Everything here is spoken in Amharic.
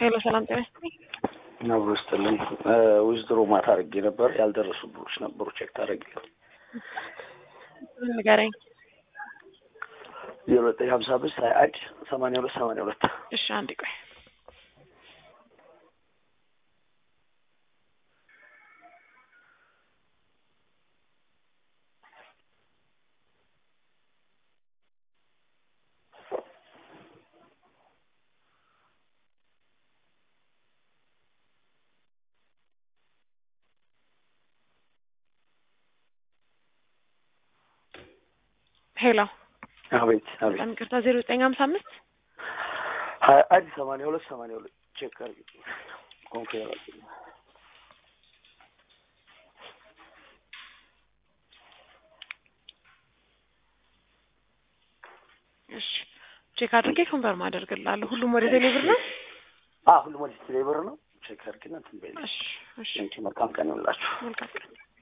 ሄሎ ሰላም ጤና ይስጥልኝ። ነብሩ ይስጥልኝ። ዊዝድሮ ማታ አድርጌ ነበር ያልደረሱ ብሮች ነበሩ። ቼክ ታደርግልኝ። ንገረኝ። ዜሮ ዘጠኝ ሀምሳ አምስት ሀያ አንድ ሰማንያ ሁለት ሰማንያ ሁለት እሺ አንድ ቆይ ሄሎ አቤት አቤት በጣም ይቅርታ ዜሮ ዘጠኝ ሀምሳ አምስት ሀያ አንድ ሰማንያ ሁለት ሰማንያ ሁለት ቼክ አድርግልኝ። ኮንፌር አድርግልኝ። እሺ ቼክ አድርጌ ኮንፈርም አደርግልሃለሁ። ሁሉም ወደ ቴሌ ብር ነው? አዎ ሁሉም ወደ ቴሌ ብር ነው። ቼክ አድርግና እንትን በይልኝ። እሺ እሺ መልካም ቀን ይሁንላችሁ። መልካም ቀን